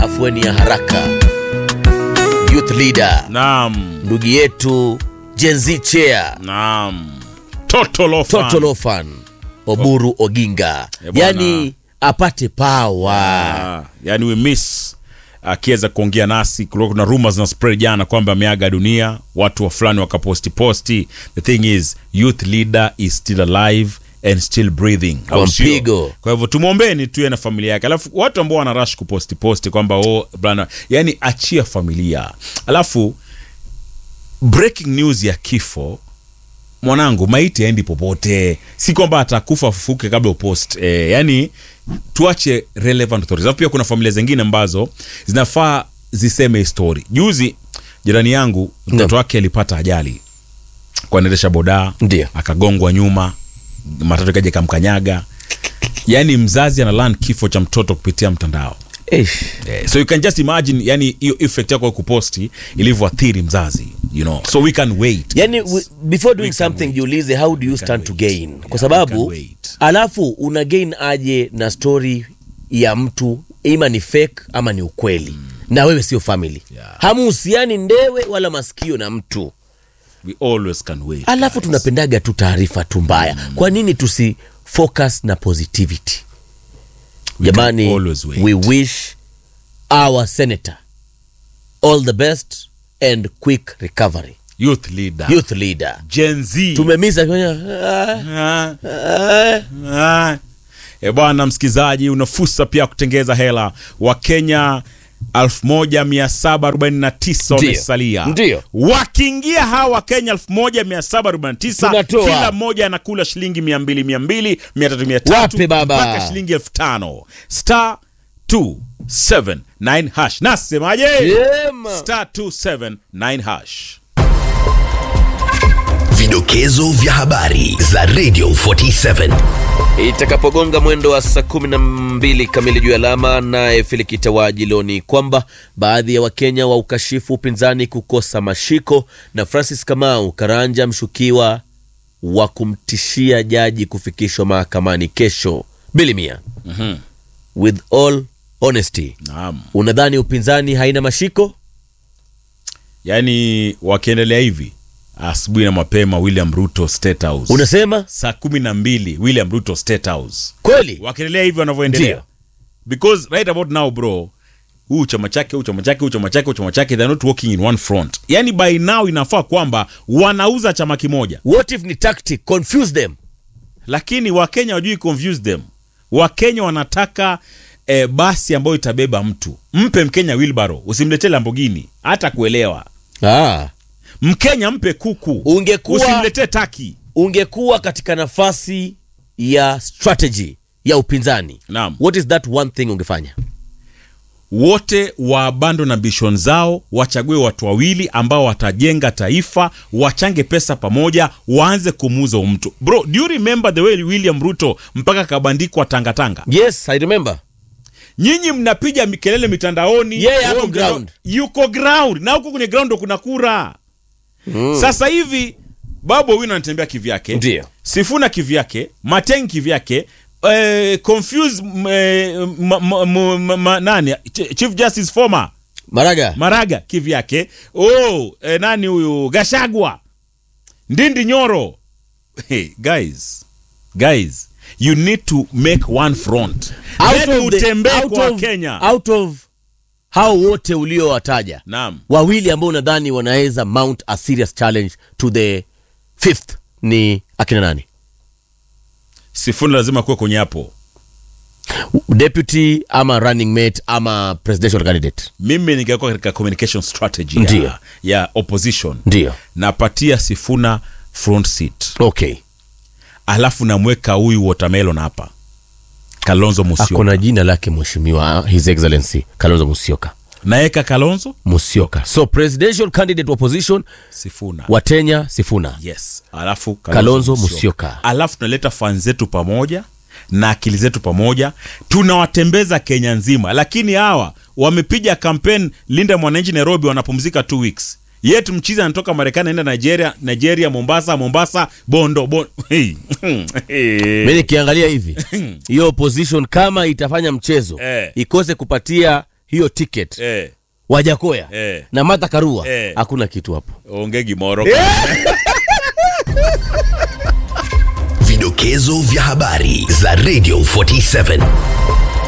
afueni ya haraka youth leader Naam, ndugu yetu jenzi chea naam. Totolofan. totolofan oburu oginga Eh, bwana. yani apate pawa Ah, yani we miss akiweza kuongea nasi kulikuwa kuna rumors na spread jana kwamba ameaga dunia watu wa fulani wakaposti posti the thing is youth leader is still alive and still breathing Kwa Au sio? mpigo. kwa hivyo tumwombeni tuye na familia yake alafu watu ambao wana rush kuposti posti kwamba oh, bwana yani achia familia alafu breaking news ya kifo mwanangu maiti aendi popote si kwamba atakufa afufuke kabla upost e, yani tuache relevant authorities alafu pia kuna familia zingine ambazo zinafaa ziseme story juzi jirani yangu mtoto wake alipata ajali kwa anaendesha bodaa Ndio. akagongwa nyuma matatu kaja kamkanyaga yani mzazi analan kifo cha mtoto kupitia mtandao Eish. Eh, so you can just imagine yani hiyo effect yako ya kuposti ilivyoathiri mzazi you know so we can wait yani we, before doing We can something wait. jiulize how do you can stand to wait. gain Yeah, kwa we sababu can wait. alafu una gain aje na story ya mtu ima ni fake ama ni ukweli na wewe sio family Yeah. hamuhusiani ndewe wala masikio na mtu we always can wait alafu guys. tunapendaga tu taarifa tu mbaya kwa nini tusi focus na positivity We can jamani always wait. we wish our senator all the best and quick recovery youth leader youth leader gen z tumemisa ah, Ah, ah. ah. e bwana msikizaji una fursa pia kutengeza hela wakenya 1749 wamesalia Ndio. wakiingia hawa wakenya 1749 Tunatoa. kila mmoja anakula shilingi 200 200 300 Wape baba. mpaka shilingi 5000 star 279 hash nasemaje Yema. star 279 hash Vidokezo vya habari za Radio 47. itakapogonga mwendo wa saa kumi na mbili kamili juu ya alama naye filikitawaji leo ni kwamba baadhi ya wakenya wa ukashifu upinzani kukosa mashiko na francis kamau karanja mshukiwa wa kumtishia jaji kufikishwa mahakamani kesho bilimia Mhm. with all honesty naam unadhani upinzani haina mashiko yaani wakiendelea hivi asubuhi na mapema william ruto state house unasema saa kumi na mbili william ruto state house kweli wakiendelea hivi wanavyoendelea Ndio. because right about now bro huu chama chake huu chama chake huu chama chake huu chama chake they're not working in one front yani by now inafaa kwamba wanauza chama kimoja what if ni tactic confuse them lakini wakenya wajui confuse them wakenya wanataka eh, basi ambayo itabeba mtu mpe mkenya wilbaro usimletee lambogini hata kuelewa ah. mkenya mpe kuku ungekuwa usimletee taki ungekuwa katika nafasi ya strategy ya upinzani Naam. what is that one thing ungefanya wote waabando na ambition zao wachague watu wawili ambao watajenga taifa wachange pesa pamoja waanze kumuuza huyu mtu bro do you remember the way william ruto mpaka kabandikwa tangatanga yes i remember nyinyi mnapiga kelele mitandaoni Yeye ako wewe mtandao- ground. yuko ground na huko kwenye ground ndo kuna kura mm. sasa hivi babu wino anatembea kivyake Ndio. sifuna kivyake mateng kivyake eh, confuse m- eh, ma, ma, ma, ma, ma, nani Ch- chief justice former maraga maraga kivyake oh, eh, nani huyu gashagwa ndindi nyoro hey, guys guys you need to make one front out Then of, the, utembee out, kwa of, kenya out of hao wote uliowataja naam wawili ambao unadhani wanaweza mount a serious challenge to the fifth ni akina nani sifuni lazima kuwe kwenye hapo deputy ama running mate ama presidential candidate mimi ningekuwa katika communication strategy Ndio. ya, ya opposition ndio napatia sifuna front seat okay alafu namweka huyu watermelon hapa kalonzo ako musyoka na jina lake mheshimiwa his excellency kalonzo musyoka naeka kalonzo musyoka so presidential candidate opposition sifuna watenya sifuna yes alafu Kalonzo Musyoka. alafu tunaleta fan zetu pamoja na akili zetu pamoja tunawatembeza kenya nzima lakini hawa wamepiga kampeni linda mwananchi nairobi wanapumzika two weeks yetu mchizi anatoka marekani aenda nigeria nigeria mombasa mombasa bondo bon hey. mi nikiangalia hivi hiyo opposition kama itafanya mchezo Eh. ikose kupatia hiyo ticket eh, wajakoya Eh. na Martha Karua Eh. hakuna kitu hapo ongegi moro Vidokezo vya habari za Radio 47.